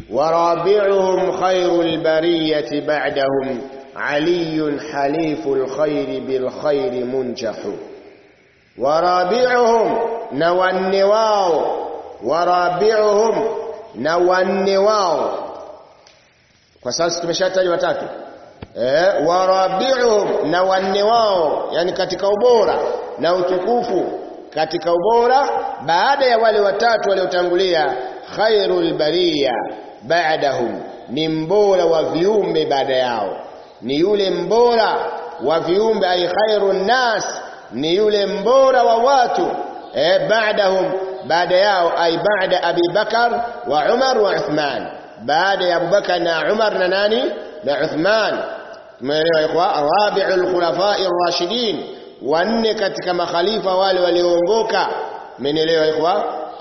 ورابعهم خير البرية بعدهم علي حليف الخير بالخير منجح ورابعهم نوانواو ورابعهم نوانواو kwa sasa tumeshataja watatu eh warabiuhum na wanne wao yani katika ubora na utukufu katika ubora baada ya wale watatu waliotangulia khairul bariya ba'dahum ni mbora wa viumbe baada yao ni yule mbora wa viumbe ay khairun nas ni yule mbora wa watu eh ba'dahum baada yao ay ba'da Abi Bakar wa Umar wa Uthman baada ya Abu Bakar na Umar na nani na Uthman tumeelewa ikhwa rabi'ul khulafa'ir rashidin wanne katika makhalifa wale walioongoka mmenielewa ikhwa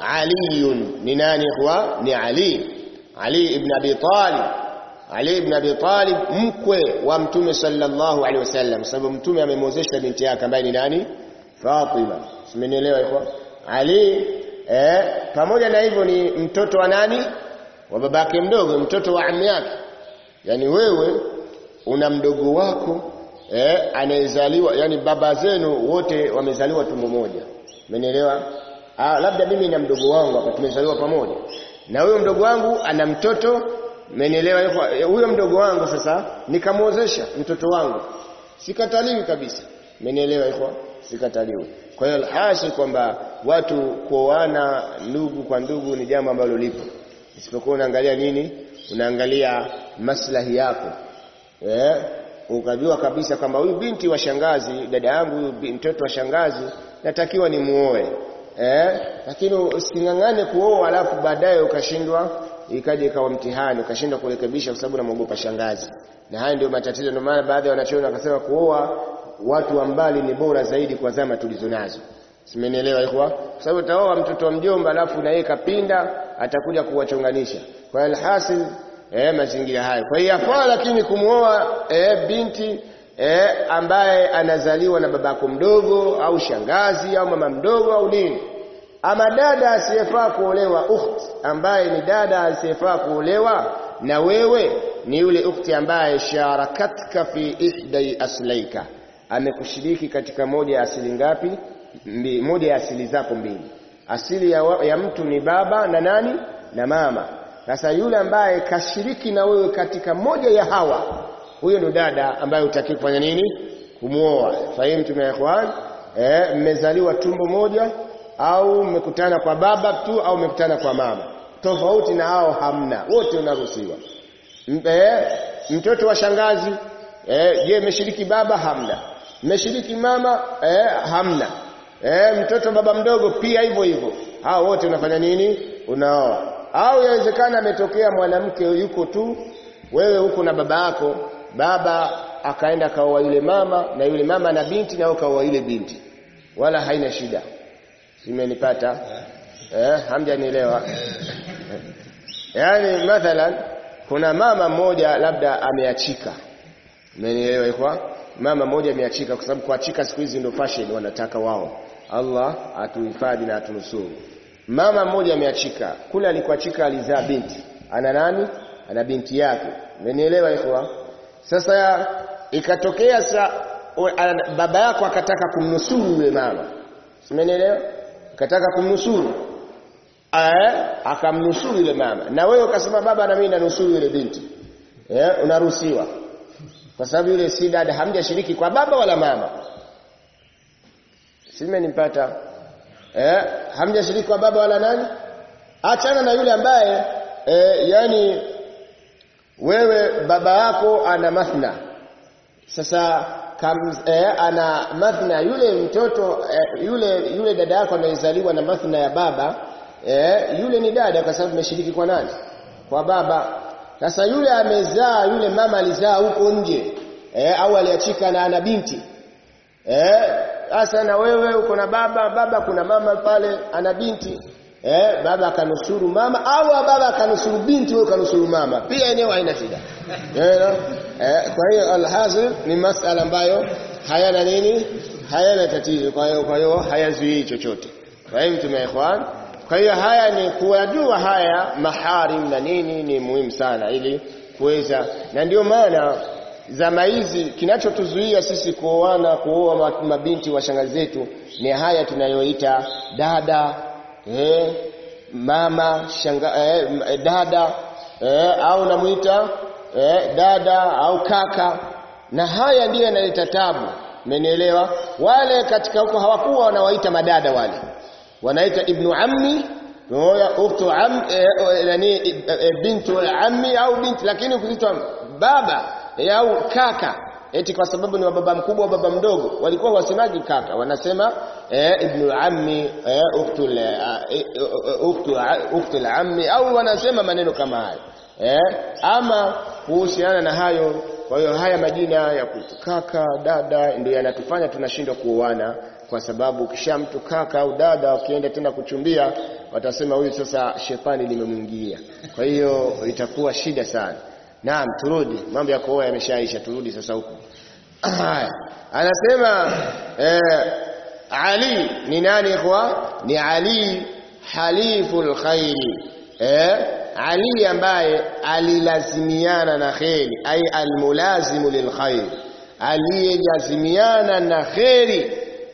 aliyun ni nani ikhwa ni ali ali ibn abi talib ali ibn abi talib mkwe wa mtume sallallahu alaihi wasallam sababu mtume amemwozesha binti yake ambaye ni nani fatima mmenielewa ikhwa ali eh pamoja na hivyo ni mtoto wa nani wa babake mdogo mtoto wa ammi yake yani wewe una mdogo wako eh anayezaliwa yani baba zenu wote wamezaliwa tumbo moja umenielewa ah labda mimi na mdogo wangu hapa tumezaliwa pamoja na huyo mdogo wangu ana mtoto umenielewa huyo mdogo wangu sasa nikamwozesha mtoto wangu sikataliwi kabisa umenielewa ikhwa sikataliwi kwa hiyo alhasil kwamba watu kuoana ndugu kwa ndugu ni jambo ambalo lipo isipokuwa unaangalia nini unaangalia maslahi yako eh ukajua kabisa kwamba huyu binti wa shangazi dada yangu huyu mtoto wa shangazi natakiwa ni muoe eh lakini usingangane kuoa alafu baadaye ukashindwa ikaje ikawa mtihani ukashindwa kurekebisha kwa sababu unamwogopa shangazi na haya ndio matatizo ndio maana baadhi ya wanachuoni wakasema kuoa watu wa mbali ni bora zaidi kwa zama tulizonazo simenielewa ikhwa kwa sababu utaoa mtoto wa mjomba alafu na yeye kapinda atakuja kuwachonganisha kwa alhasil eh mazingira hayo kwa hiyo yafaa lakini kumuoa eh binti eh ambaye anazaliwa na babako mdogo au shangazi au mama mdogo au nini ama dada asiyefaa kuolewa ukht ambaye ni dada asiyefaa kuolewa na wewe ni yule ukhti ambaye sharakatka fi ihdai aslaika amekushiriki katika moja ya asili ngapi Mbi, moja ya asili zako mbili asili ya, ya mtu ni baba na nani na mama sasa yule ambaye kashiriki na wewe katika moja ya hawa huyo ndo dada ambaye utaki kufanya nini kumuoa fahimu tume ikhwan eh mmezaliwa tumbo moja au mmekutana kwa baba tu au mmekutana kwa mama tofauti na hao hamna wote unaruhusiwa eh mtoto wa shangazi eh je mmeshiriki baba hamna mmeshiriki mama eh hamna eh mtoto baba mdogo pia hivyo hivyo hao wote unafanya nini unaoa au yawezekana ametokea mwanamke yuko tu wewe huko na baba yako baba akaenda kaoa yule mama na yule mama na binti na kaoa yule binti wala haina shida simenipata eh hamjanielewa yani mathalan kuna mama mmoja labda ameachika umenielewa kwa mama mmoja ameachika kwa sababu kuachika siku hizi ndio fashion wanataka wao Allah atuhifadhi na atunusuru mama mmoja ameachika kule alikuachika alizaa binti ana nani ana binti yake umenielewa ikhwa sasa ikatokea sa baba yako akataka kumnusuru yule mama umenielewa akataka kumnusuru eh akamnusuru yule mama na wewe ukasema baba na mimi nanusuru yule binti eh unaruhusiwa kwa sababu yule si dada hamjashiriki kwa baba wala mama simenipata eh hamjashiriki kwa baba wala nani achana na yule ambaye eh, yani wewe baba yako ana mathna sasa kam, eh, ana mathna yule mtoto eh, yule yule dada yako anayezaliwa na mathna ya baba eh, yule ni dada kwa sababu ameshiriki kwa nani kwa baba sasa yule amezaa yule mama alizaa huko nje eh, au aliachika na ana binti eh sasa na wewe uko na baba baba kuna mama pale ana binti eh baba akanusuru mama au baba akanusuru binti wewe kanusuru mama pia eneo haina shida eh, eh kwa hiyo alhasil ni masala ambayo hayana nini hayana tatizo kwa hiyo kwa hiyo hayazuii chochote kwa hiyo mtume ikhwan kwa hiyo haya ni kuyajua haya maharim na nini ni muhimu sana ili kuweza na ndio maana zama hizi kinachotuzuia sisi kuoana kuoa mabinti wa shangazi zetu ni haya tunayoita dada eh, mama shanga, eh, dada eh, au namuita eh, dada au kaka na haya ndiyo yanaleta tabu mmenielewa wale katika huko hawakuwa wanawaita madada wale wanaita ibnu ammi ukhtu am yani bintu ammi au binti lakini ukiitwa baba au kaka eti kwa sababu ni wa baba mkubwa au baba mdogo walikuwa wasemaji kaka wanasema eh, ibnu ammi eh, ukhtu ukhtu ukhtu ammi au wanasema maneno kama hayo eh, ama kuhusiana na hayo kwa hiyo haya majina ya kaka dada ndio yanatufanya tunashindwa kuoana kwa sababu kisha mtu kaka au dada ukienda tena kuchumbia watasema huyu sasa shetani limemwingilia kwa hiyo itakuwa shida sana naam turudi mambo ya kuoa yameshaisha turudi sasa huko anasema eh, Ali ni nani ikhwa ni Ali haliful khairi eh, Ali ambaye alilazimiana na kheri ay almulazimu lilkhair aliyelazimiana na kheri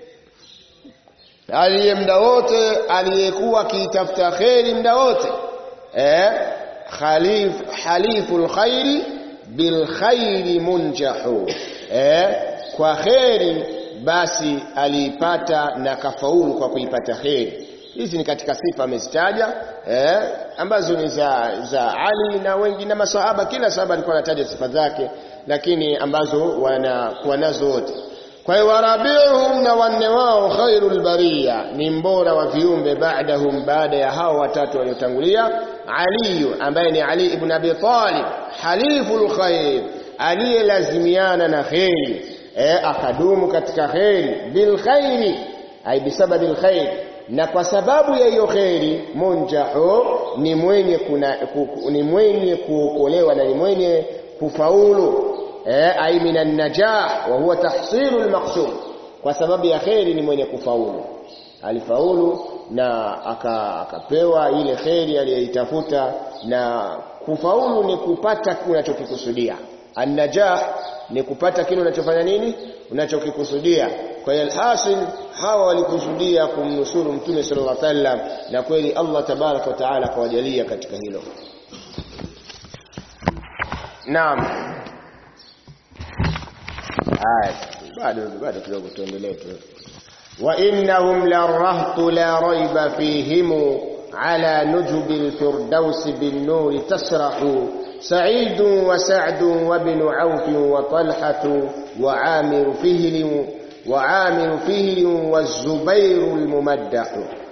aliye mda wote aliyekuwa akiitafuta kheri mda wote eh, khalif haliful khairi bil khairi munjahu eh, kwa kheri basi aliipata na kafaulu kwa kuipata kheri hizi ni katika sifa amezitaja eh, ambazo ni za za Ali na wengi na masahaba kila sahaba alikuwa anataja sifa zake lakini ambazo wanakuwa nazo wote kwa hiyo warabiuhum na wanne wao khairul bariya ni mbora wa viumbe baadahum baada ya hao watatu waliotangulia Ali ambaye ni Ali ibn Abi Talib haliful khair aliyelazimiana na kheri eh, akadumu katika kheri bil khairi ay bisababi al khair na kwa sababu ya hiyo kheri munjahu ni mwenye kuna, ku, ni mwenye kuokolewa na ni mwenye kufaulu eh, ay minan najah wa huwa tahsilu almaqsud kwa sababu ya kheri ni mwenye kufaulu alifaulu na aka, akapewa ile kheri aliyoitafuta na kufaulu ni kupata unachokikusudia annajah ni kupata kile unachofanya nini unachokikusudia kwa hiyo alhasil hawa walikusudia kumnusuru mtume sallallahu alaihi wasallam na kweli Allah tabarak wa taala akawajalia katika hilo naam haya bado bado kidogo tuendelee tu wa innahum larahtu la raiba fihim ala nujubil firdausi bin nuri tasrahu سعيد وسعد وابن عوف وطلحة وعامر فهل وعامر فهل والزبير الممدح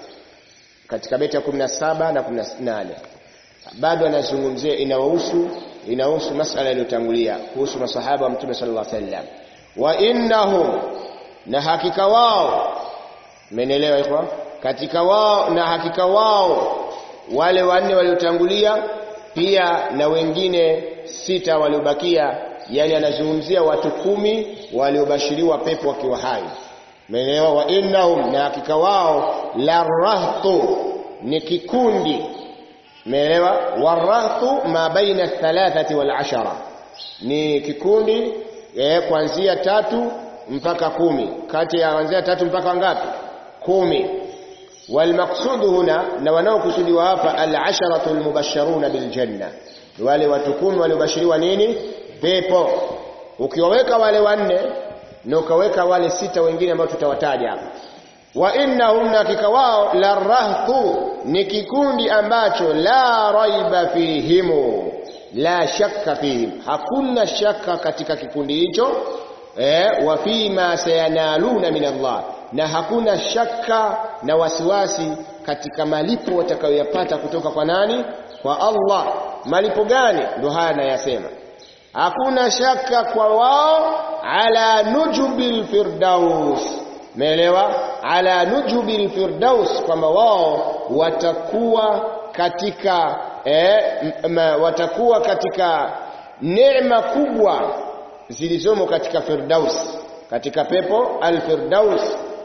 katika beti ya 17 na 18 bado anazungumzia inahusu inahusu masala iliyotangulia kuhusu masahaba wa mtume sallallahu alaihi wasallam wa innahum na hakika wao mmenielewa ikhwa katika wao na hakika wao wale wanne waliotangulia pia na wengine sita waliobakia yani anazungumzia watu kumi waliobashiriwa pepo wakiwa hai umeelewa wa innahum na hakika wao la rahtu ni kikundi umeelewa warahtu ma baina thalathati wal ashara ni kikundi eh, kuanzia tatu mpaka kumi kati ya kuanzia tatu mpaka ngapi kumi والمقصود هنا na wanaokusudiwa hapa al-asharatu al-mubashsharuna bil janna wale watu kumi waliobashiriwa nini pepo ukiwaweka wale wanne na ukaweka wale sita wengine ambao tutawataja hapa wa innahum hakika wao la rahtu ni kikundi ambacho la raiba fihimu la shakka fihim hakuna shaka katika kikundi hicho eh, wa fima sayanaluna min Allah na hakuna shaka na wasiwasi katika malipo watakayoyapata kutoka kwa nani kwa Allah malipo gani ndio haya nayasema hakuna shaka kwa wao ala nujubil firdaus Umeelewa? Ala nujubil firdaus kwamba wao watakuwa katika eh, ma, watakuwa katika neema kubwa zilizomo katika firdaus katika pepo al-firdaus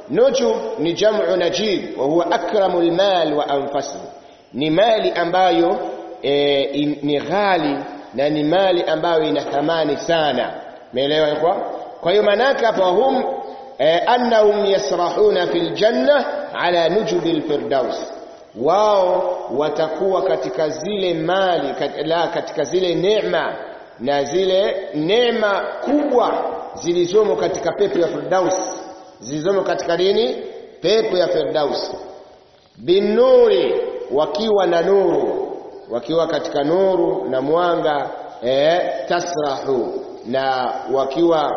nujub ni jam'u najib wa huwa akramul mal wa anfasuhu ni mali ambayo e, in, ni ghali na ni mali ambayo ina thamani sana umeelewa kwa kwa hiyo manaka hapa hum e, annahum yasrahuna fil janna ala nujubil firdaus wao watakuwa katika zile mali kat, la katika zile neema na zile neema kubwa zilizomo katika pepo ya firdaus zilizomo katika nini pepo ya firdaus binuri wakiwa na nuru wakiwa katika nuru na mwanga eh, tasrahu na wakiwa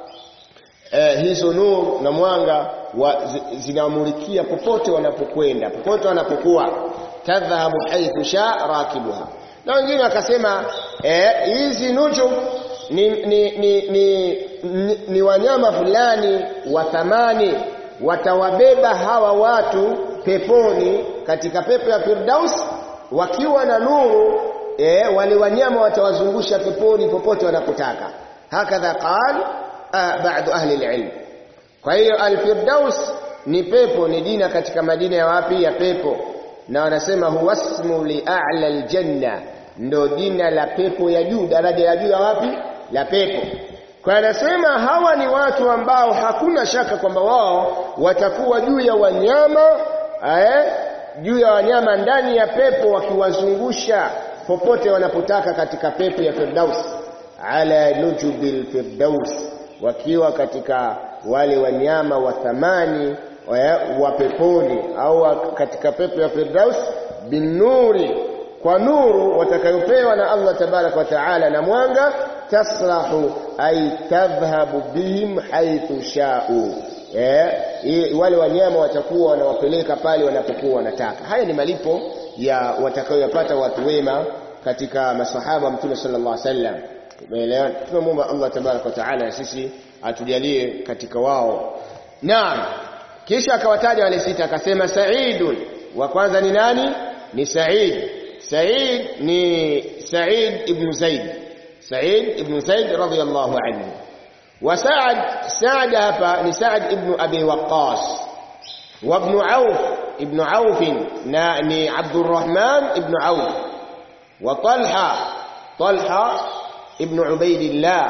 eh, hizo nuru na mwanga wa, zinamulikia popote wanapokwenda popote wanapokuwa tadhhabu haithu sha rakibuha na wengine wakasema hizi eh, nujum ni, ni, ni, ni, ni, ni wanyama fulani wa thamani watawabeba hawa watu peponi katika pepo ya Firdaus wakiwa na nuru e, wale wanyama watawazungusha peponi popote wanapotaka hakadha qal baadhi ahli alilm kwa hiyo alfirdaus ni pepo ni jina katika madina ya wapi ya pepo na wanasema huwa ismu li a'la aljanna ndo jina la pepo ya juu daraja ya juu ya wapi la pepo kwa anasema hawa ni watu ambao hakuna shaka kwamba wao watakuwa juu ya wanyama eh, juu ya wanyama ndani ya pepo wakiwazungusha popote wanapotaka katika pepo ya Firdaus ala nujubil Firdaus wakiwa katika wale wanyama wa thamani wa peponi au katika pepo ya Firdaus binuri kwa nuru watakayopewa na Allah tabarak wa taala na mwanga tasrahu ay tadhhabu bihim haythu sha'u eh, wale wanyama watakuwa wanawapeleka pale wanapokuwa wanataka haya ni malipo ya watakayoyapata watu wema katika masahaba mtume sallallahu alaihi wasallam umeelewa tunamwomba Allah tabarak wa taala na sisi atujalie katika wao naam kisha akawataja wale sita akasema Saidun wa kwanza ni nani ni Said Said ni Said ibn Zaid Said ibn Zaid radiyallahu anhu وسعد سعد هبا لسعد ابن أبي وقاص وابن عوف ابن عوف ناني عبد الرحمن ابن عوف وطلحة طلحة ابن عبيد الله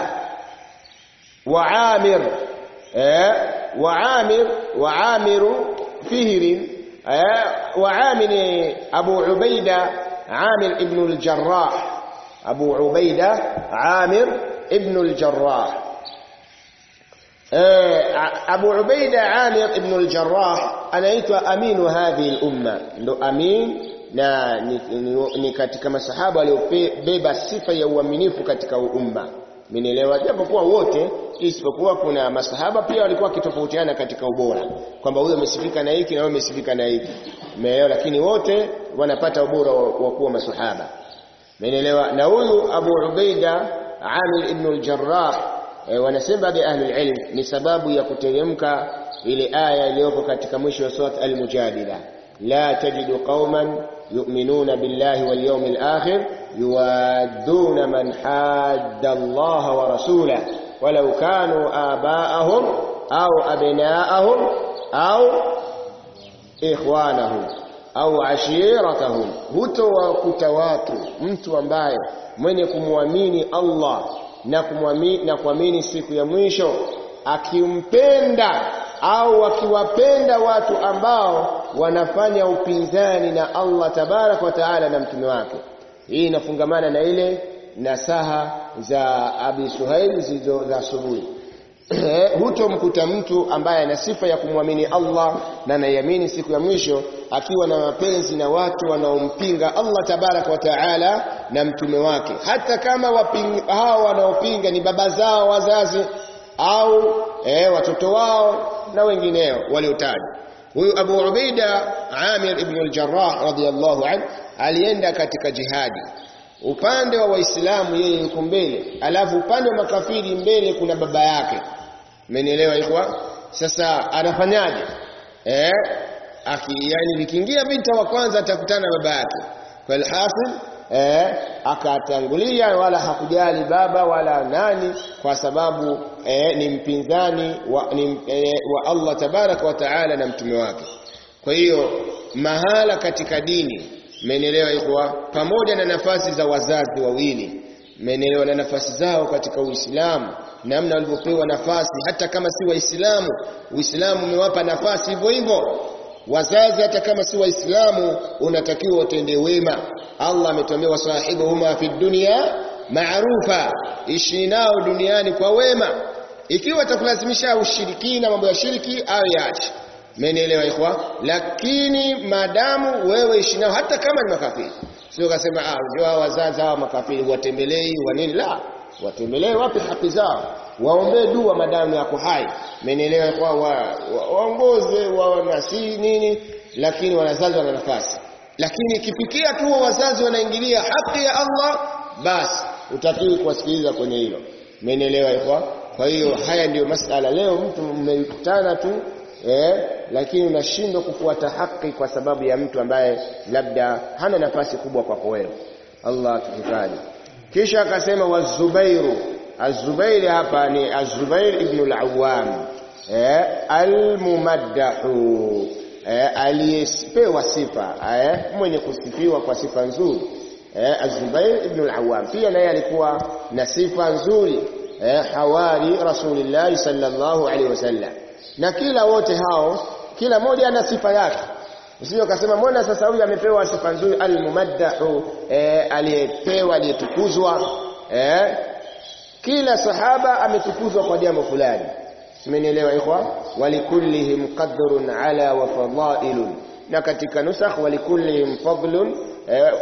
وعامر آه وعامر وعامر فهر آه وعامر أبو عبيدة عامر ابن الجراح أبو عبيدة عامر ابن الجراح Abu Ubaida Amir ibn al-Jarrah anaitwa aminu hadhi al-umma ndo amin na ni, ni, ni katika masahaba waliobeba sifa ya uaminifu katika umma Mmenielewa japokuwa wote isipokuwa kuna masahaba pia walikuwa wakitofautiana katika ubora kwamba huyo amesifika na hiki na huyo amesifika na hiki Umeelewa lakini wote wanapata ubora wa kuwa masahaba Mmenielewa na huyu Abu Ubaida Amir ibn al-Jarrah e, wanasema bi ahli ilm ni sababu ya kuteremka ile aya iliyoko katika mwisho wa surat al-mujadila la tajidu qauman yu'minuna billahi wal yawmil akhir yuwadduna man hadda Allah wa rasulahu walau kanu aba'ahum au abna'ahum au ikhwanahum au ashiratahum hutowakuta watu mtu ambaye mwenye kumwamini Allah na kumwamini na kuamini siku ya mwisho akimpenda au akiwapenda watu ambao wanafanya upinzani na Allah tabarak wa taala na mtume wake hii inafungamana na ile nasaha za Abi Suhail zilizo za asubuhi hutomkuta mtu ambaye ana sifa ya kumwamini Allah na anaiamini siku ya mwisho akiwa na mapenzi na watu wanaompinga Allah tabarak wa taala na mtume wake hata kama wapinga, hao wanaopinga ni baba zao wazazi au eh, watoto wao na wengineo waliotajwa huyu Abu Ubaida Amir ibn al-Jarrah radiyallahu anhu alienda katika jihadi upande wa waislamu yeye yuko mbele alafu upande wa makafiri mbele kuna baba yake umenielewa ilikuwa sasa anafanyaje eh aki yani vikiingia vita wa kwanza atakutana baba yake kwa alhasil eh, akatangulia wala hakujali baba wala nani kwa sababu eh, ni mpinzani wa, ni, eh, wa Allah tabaraka wa taala na mtume wake kwa hiyo mahala katika dini mmenielewa ikhwa pamoja na nafasi za wazazi wawili mmenielewa na nafasi zao katika Uislamu namna walivyopewa nafasi hata kama si waislamu Uislamu umewapa nafasi hivyo hivyo wazazi hata kama si waislamu unatakiwa utende wema Allah ametuambia wasahibuhuma fi dunya maarufa ishi nao duniani kwa wema ikiwa atakulazimisha ushirikina mambo ya shiriki au yaache Mmenielewa ikhwa? Lakini maadamu wewe ishi nao hata kama ni makafiri. Sio kasema ah unajua wazazi hawa makafiri watembelei wa nini la. Watembelee wapi haki zao. Waombee dua madamu yako hai. Mmenielewa ikhwa? Waongoze wa, wa, wanasi nini lakini wazazi wana nafasi. Lakini ikifikia tu wazazi wanaingilia haki ya Allah basi utakiwi kuwasikiliza kwenye hilo. Mmenielewa ikhwa? Kwa hiyo haya ndiyo masala leo mtu mmekutana tu eh, lakini unashindwa kufuata haki kwa sababu ya mtu ambaye labda hana nafasi kubwa kwako wewe Allah tuhifadhi kisha akasema wazubairu azubairi hapa ni azubair ibn al-awwam eh, almumaddahu eh, aliyepewa sifa eh, mwenye kusifiwa kwa sifa nzuri eh, azubair ibn al-awwam pia naye alikuwa na sifa nzuri eh, hawari rasulillah sallallahu alaihi wasallam na kila wote hao kila mmoja ana sifa yake usije ukasema mbona sasa huyu amepewa sifa nzuri almumaddahu eh, aliyepewa aliyetukuzwa eh, kila sahaba ametukuzwa kwa jambo fulani simenielewa ikhwa walikullihim qadrun ala wa fadailun na katika nusakh walikullihim fadlun eh,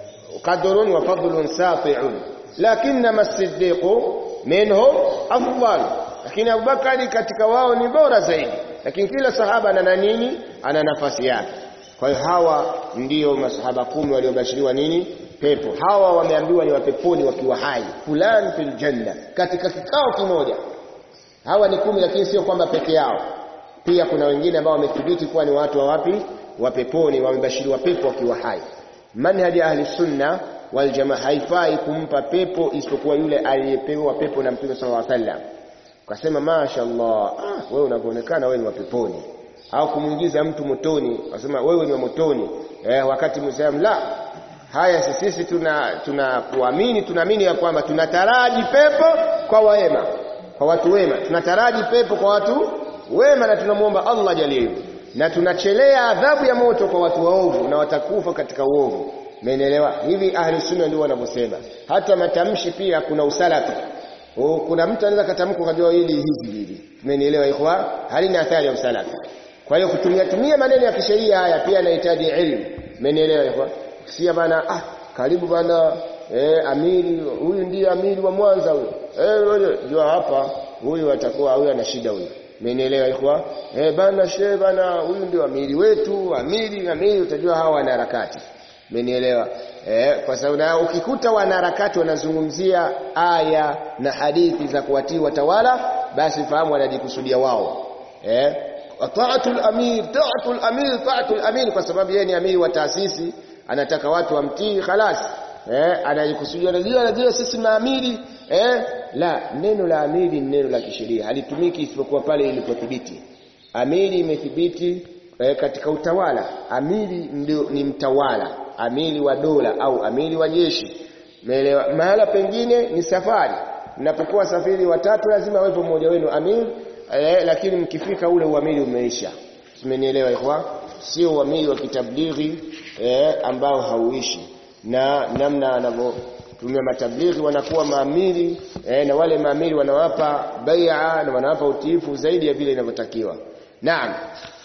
qadrun wa fadlun sati'un lakinma as-siddiqu minhum afdal lakini Abubakari katika wao ni bora zaidi lakini kila sahaba ana nini ana nafasi yake kwa hiyo hawa ndiyo masahaba kumi waliobashiriwa nini pepo hawa wameambiwa ni wapeponi wakiwa hai fulani fil janna katika kikao kimoja hawa ni kumi lakini sio kwamba peke yao pia kuna wengine ambao wamethibiti kuwa ni watu wa wapi wa peponi wamebashiriwa pepo wakiwa hai manhaji ahli sunna wal jamaa haifai kumpa pepo isipokuwa yule aliyepewa pepo na mtume sallallahu alaihi wasallam ukasema mashaallah ah wewe unavyoonekana wewe ni wa peponi au kumuingiza mtu motoni ukasema wewe ni wa motoni eh, wakati muislamu la haya sisi tuna tunakuamini tunaamini ya kwamba tunataraji pepo kwa wema kwa watu wema tunataraji pepo kwa watu wema na tunamuomba Allah jalie na tunachelea adhabu ya moto kwa watu waovu na watakufa katika uovu Umeelewa? Hivi ahli sunna ndio wanavyosema. Hata matamshi pia kuna usalafi. O, kuna mtu anaweza katamka kajua hili hivi hivi. Umenielewa ikhwa? Halina athari ya usalafi. Kwa hiyo kutumia tumia maneno ya kisheria haya pia yanahitaji elimu. Umenielewa ikhwa? Sia bana ah karibu bana eh amiri huyu ndiye amiri wa Mwanza huyo. Eh wewe jua hapa huyu atakuwa huyu ana shida huyu. Umenielewa ikhwa? Eh bana shehe bana huyu ndio amiri wetu, amiri amiri utajua hawa wana harakati. Umenielewa? Eh, kwa sababu na ukikuta wanaharakati wanazungumzia aya na hadithi za kuwatii watawala basi fahamu wanajikusudia wao. Eh? Taatul amir, taatul amir, taatul amir kwa sababu yeye ni amiri wa taasisi, anataka watu wamtii khalas. Eh, anajikusudia anajua anajua sisi na amiri eh la neno la amiri ni neno la kisheria halitumiki isipokuwa pale ilipothibiti. Amiri imethibiti eh, katika utawala. Amiri ndio ni mtawala amiri wa dola au amiri wa jeshi Umeelewa? Mahala pengine ni safari. Mnapokuwa safiri watatu lazima wepo mmoja wenu amiri eh, lakini mkifika ule uamiri umeisha. Umenielewa ikhwa? Sio uamiri wa kitablighi eh, ambao hauishi. Na namna anavyotumia matablighi wanakuwa maamiri eh, na wale maamiri wanawapa bai'a na wanawapa utiifu zaidi ya vile inavyotakiwa. Naam.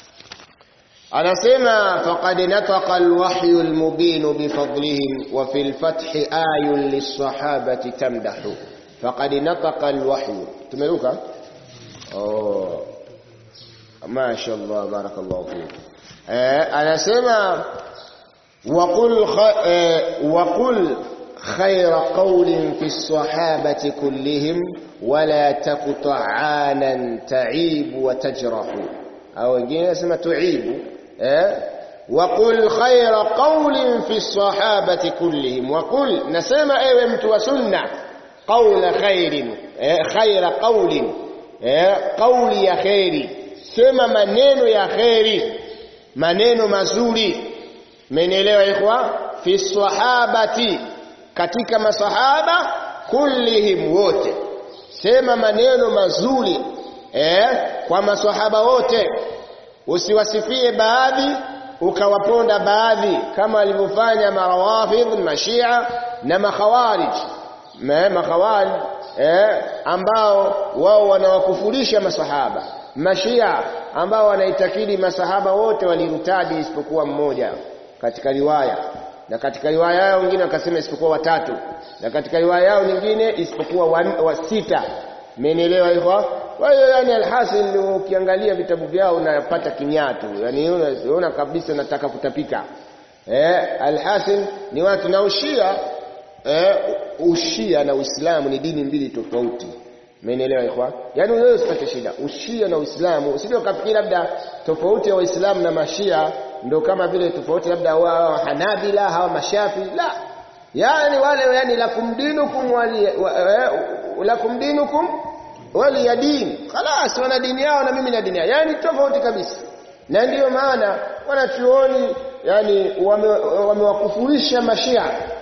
anasema faqad nataqa alwahyu almubin bifadlihim wa fil fathi ayun lisahabati tamdahu faqad nataqa alwahyu tumeruka oh mashaallah barakallahu fik eh anasema waqul waqul خير قول في الصحابة كلهم ولا تقطعانا تعيب وتجرح أو wengine nasema tuibu eh waqul khayra qawlin fi sahabati kullihim waqul nasema ewe mtu wa sunna qawla khairin eh, khayra qawlin eh, qawli ya khairi sema maneno ya khairi maneno mazuri mmenielewa ikhwa fi sahabati katika masahaba kullihim wote sema maneno mazuri eh, kwa masahaba wote usiwasifie baadhi ukawaponda baadhi kama alivyofanya marawafidh mashia na makhawarij Ma- makhawarij eh, ambao wao wanawakufurisha masahaba mashia ambao wanaitakidi masahaba wote walirutadi isipokuwa mmoja katika riwaya na katika riwaya yao wengine wakasema isipokuwa watatu na katika riwaya yao nyingine isipokuwa wa, wa sita mmenielewa hivyo kwa hiyo yani alhasil ukiangalia vitabu vyao unapata kinyatu yani unaona kabisa nataka kutapika eh alhasil ni watu na ushia eh, ushia na uislamu ni dini mbili tofauti Mmenielewa ikhwa? Yaani wewe usipate shida. Ushia na Uislamu, usije ukafikiri labda tofauti ya Waislamu na Mashia ndio kama vile tofauti labda wa Hanabila hawa Mashafi. La. Yaani wale yani lakum dinukum wali wa- eh, lakum dinukum wali ya dini. Khalas wana dini yao na mimi na dini yao. Yaani tofauti kabisa. Na ndiyo maana wanachuoni yani wame- wamewakufurisha Mashia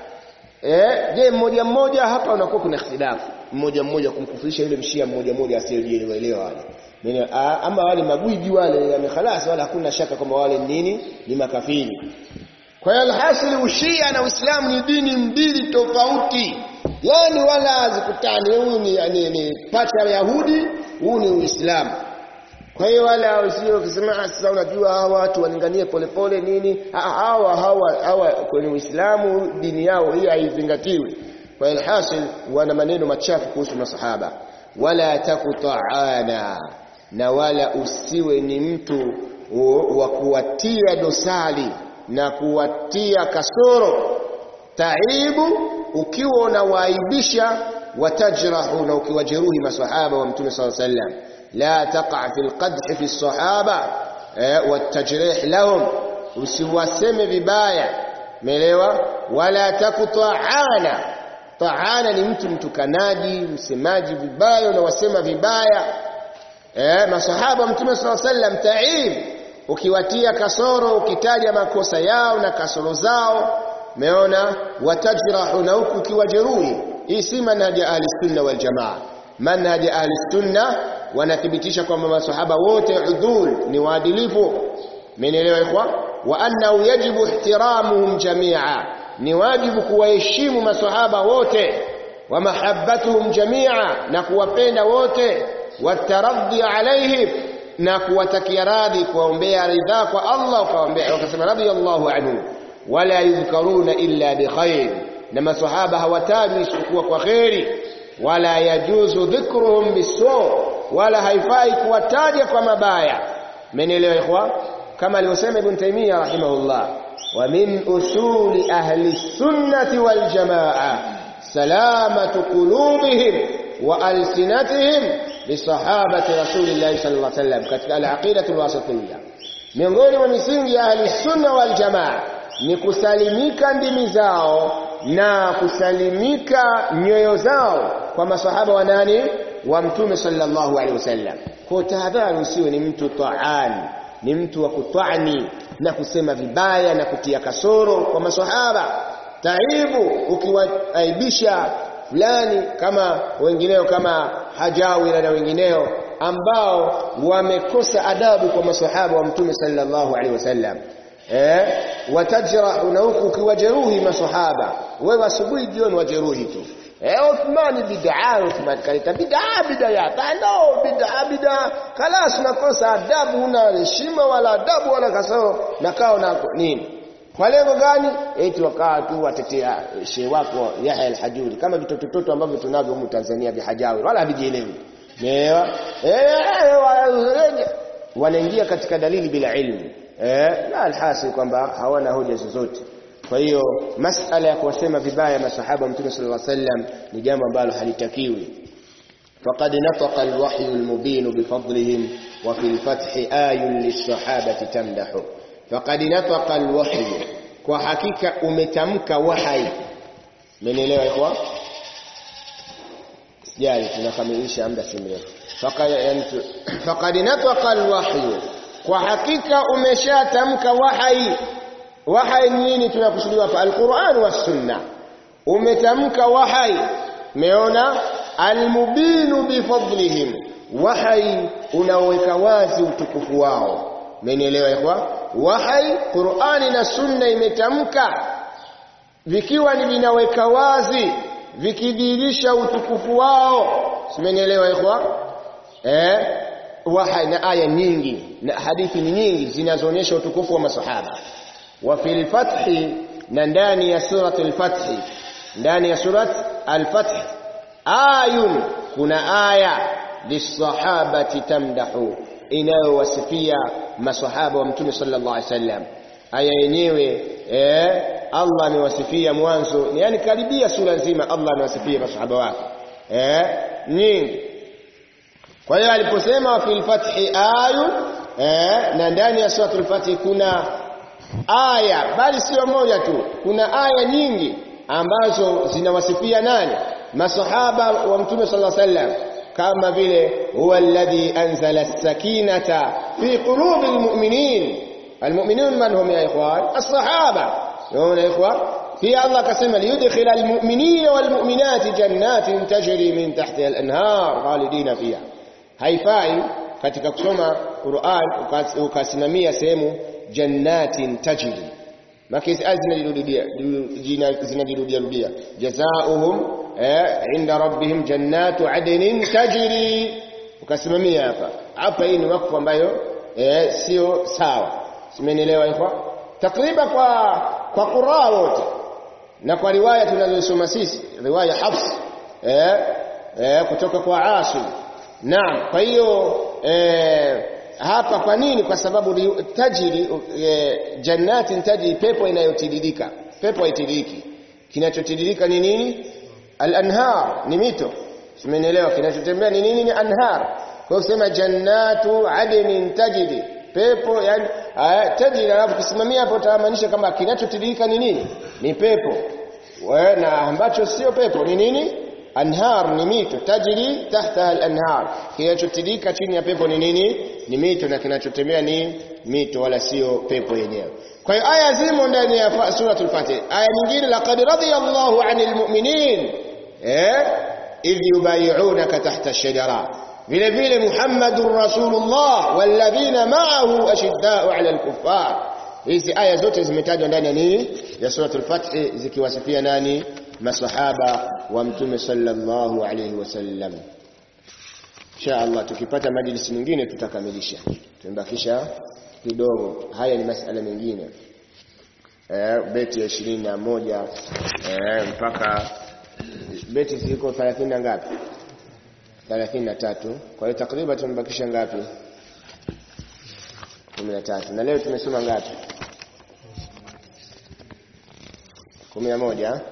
Eh, je mmoja mmoja hapa unakuwa kuna ikhtilafu. Mmoja mmoja kumkufurisha yule mshia mmoja mmoja asiyejielewa wale. Nini ah, ama wale magwiji wale yani khalas wala hakuna shaka kwamba wale ni nini ni makafiri. Kwa hiyo alhasil ushia na Uislamu ni dini mbili tofauti. Yaani wala hazikutani. Huyu ni, ni, ni pacha ya Yahudi, huu ni Uislamu. Kwa hiyo wala usio kusema "Ah, sasa unajua hawa watu walinganie polepole nini Ah, hawa hawa hawa kwenye Uislamu dini yao hii haizingatiwi kwa hiyo hasil wana maneno machafu kuhusu masahaba wala takuta'ana na wala usiwe ni mtu wa- wa kuwatia dosari na kuwatia kasoro taibu ukiwa unawaaibisha watajrahu na ukiwajeruhi masahaba wa mtume sallallahu alaihi wasallam la taqa fi alqadh fi alsahaba eh, watajrih lahum usiwaseme vibaya umeelewa wala takuta'ana ta'ana ni mtu mtukanaji msemaji vibaya unawasema vibaya eh, masahaba wa mtume sallallahu alaihi wasallam taib ukiwatia kasoro ukitaja makosa yao na kasoro zao umeona watajrahu na huku ukiwajeruhi hii si manhaji ya ahli sunna wal jamaa manhaji ya ahli sunna wanathibitisha kwamba masahaba wote udhul ni waadilifu mmenielewa ikhwa wa annahu yajibu ihtiramuhum jamia ni wajibu kuwaheshimu masahaba wote wa mahabbatuhum jamia na kuwapenda wote wataraddi alaihim na kuwatakia radhi kuwaombea ridhaa kwa Allah kuwaombea wakasema radiyallahu anhu wala yudhkaruna illa bikhair na masahaba hawatajwi isipokuwa kwa kheri wala yajuzu dhikruhum bisu wala haifai kuwataja kwa mabaya mmenielewa ikhwa kama alivyosema ibn taymiyyah rahimahullah wa min usuli ahli sunnati wal jamaa salamatu qulubihim wa alsinatihim lisahabati rasulillahi sallallahu alaihi wasallam katika al-aqidatu al-wasatiyya miongoni mwa misingi ya ahli sunna wal jamaa ni kusalimika ndimi zao na kusalimika nyoyo zao kwa masahaba wa nani wa mtume sallallahu alaihi wasallam kwa tahadhari usiwe ni mtu taani ni mtu wa kutwani na kusema vibaya na kutia kasoro kwa masahaba taibu ukiwaaibisha fulani kama wengineo kama hajawira na wengineo ambao wamekosa adabu kwa masahaba wa mtume sallallahu alaihi wasallam eh watajrahu na huku ukiwajeruhi masahaba wewe asubuhi jioni wajeruhi tu eh Uthman bid'a Uthman kaleta bid'a bid'a ya tano bid'a bid'a kalas unakosa adabu una heshima wala adabu wala kasoro na kao na nini kwa lengo gani eti wakaa tu watetea shehe wako Yahya al-Hajuri kama vitoto toto ambavyo tunavyo humu Tanzania vihajawi wala havijielewi Umeelewa? Eh wanaingia katika dalili bila ilmu eh na alhasil kwamba hawana hoja zozote kwa hiyo masala ya kuwasema vibaya masahaba mtume sallallahu alaihi wasallam ni jambo ambalo halitakiwi فقد نطق الوحي المبين بفضلهم وفي الفتح آي للصحابة تمدح faqad nataqa alwahyu kwa hakika umetamka wahai mmenielewa ikhwa sijali tunakamilisha muda si mrefu faqad yani faqad nataqa alwahyu kwa hakika umeshatamka wahai wahai nini tunakusudiwa hapa alquran was sunna umetamka wahai meona almubinu bifadlihim wahai unaoweka wazi utukufu wao mmenielewa ikhwa wahai qurani na sunna imetamka vikiwa ni vinaweka wazi vikidhihirisha utukufu wao simenielewa ikhwa eh wahai na aya nyingi na hadithi ni nyingi zinazoonyesha utukufu wa masahaba wa fil fathi na ndani ya surat al-fath ndani ya surat al-fath ayun kuna aya lisahabati tamdahu inayowasifia masahaba wa mtume sallallahu alaihi wasallam aya yenyewe eh Allah amewasifia mwanzo yani karibia sura nzima Allah amewasifia masahaba wake eh nyingi kwa hiyo aliposema fil fathi ayun eh na ndani ya suratul fath kuna aya bali sio moja tu kuna aya nyingi ambazo zinawasifia nani masahaba wa mtume sallallahu alaihi wasallam kama vile huwa alladhi anzala as-sakinata fi qulubi almu'minin almu'minun man hum ya ikhwan as-sahaba yaona ikhwan في الله قسم ليدخل المؤمنين والمؤمنات جنات تجري من تحتها الأنهار خالدين فيها haifai katika kusoma Qur'an ukasimamia sehemu jannatin tajri makisi aya zinajirudia zinajirudia rudia jazaohum eh, inda rabbihim jannatu adnin tajri ukasimamia hapa hapa hii ni wakfu ambayo eh, sio sawa simenielewa hivyo takriban kwa kwa Qur'an wote na kwa riwaya tunazosoma sisi riwaya Hafs eh, eh, kutoka kwa Asim naam kwa hiyo eh, hapa kwa nini kwa sababu tajiri e, jannatin tajiri pepo inayotiririka pepo haitiririki kinachotiririka ni nini al-anhar ni mito simenielewa kinachotembea ni nini ni anhar kwa kusema jannatu adnin tajiri pepo yani tajiri alafu kusimamia hapo utamaanisha kama kinachotiririka ni nini ni pepo we, na ambacho sio pepo ni nini anhar ni mito tajiri tahta al-anhar kinachotirika chini ya pepo ni nini ni mito na kinachotembea ni mito wala sio pepo yenyewe kwa hiyo aya zimo ndani ya suratul fatih aya nyingine laqad radiyallahu 'anil mu'minin eh idh yubay'unaka tahta ash-shajara vile vile muhammadur rasulullah walladhina ma'ahu ashidda'u 'ala al-kuffar hizi aya zote zimetajwa ndani ya nini ya suratul fatih zikiwasifia nani masahaba wa mtume sallallahu alayhi wasallam insha Allah tukipata majlisi nyingine tutakamilisha tumebakisha kidogo haya ni masala mengine eh beti ya 21 eh mpaka beti ziko 30 na ngapi 33 kwa hiyo takriban tumebakisha ngapi 13 na leo tumesoma ngapi 11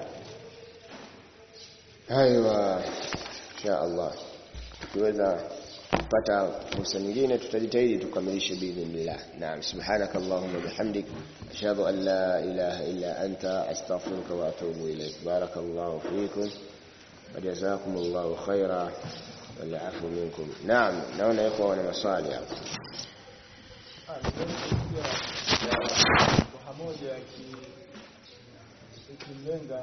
Aiwa, insha Allah tukiweza kupata fursa nyingine tutajitahidi tukamilishe biidhnillah. Naam, subhanaka allahumma bihamdik ashhadu an la ilaha illa anta astaghfiruka wa atubu ilayk. Barakallahu fikum wa jazakumullahu khaira wal afu minkum. Naam, naona yuko wana maswali hapa. pamoja ikimlenga